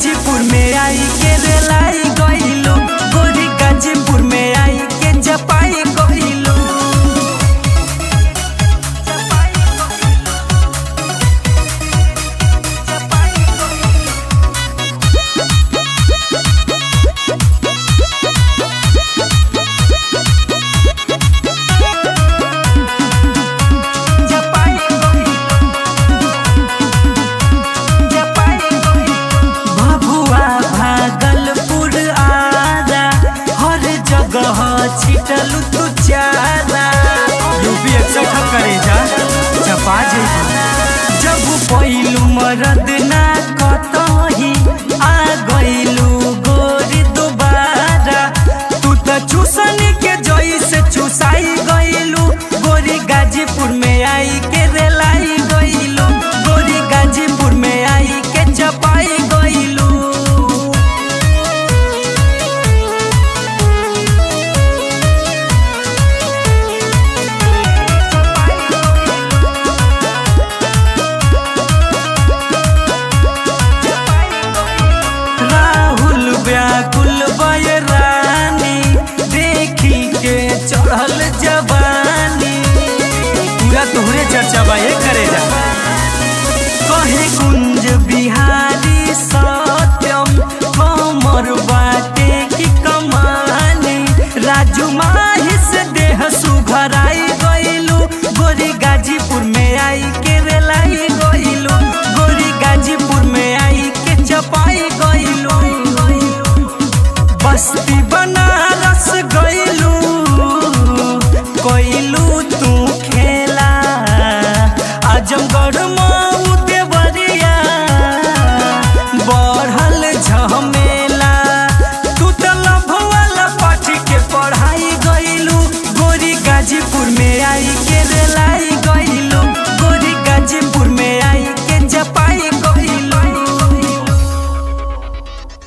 गाजीपुर में आई के रेलाई गइलो गोरी गाजीपुर में आई के जपाई गइलो जपाई भभुआ भागलपुर आरा हर जगह छिटल तू चारा यूपी एकसठ करे जा चपा जइबू जब पहिलू मरद ना कतही आ गइलू गोरी दोबारा तू त चूसन के जइसे चुसाई गइलू गोरी गाजीपुर में आई के रेलाई गइलू गोरी गाजीपुर में आई के चपाई गइलू राहुल व्याकुल बय रानी देखी के चढ़ल जवानी पूरा तोहरे चर्चा बा ये करे जा कहे कुंज बिहार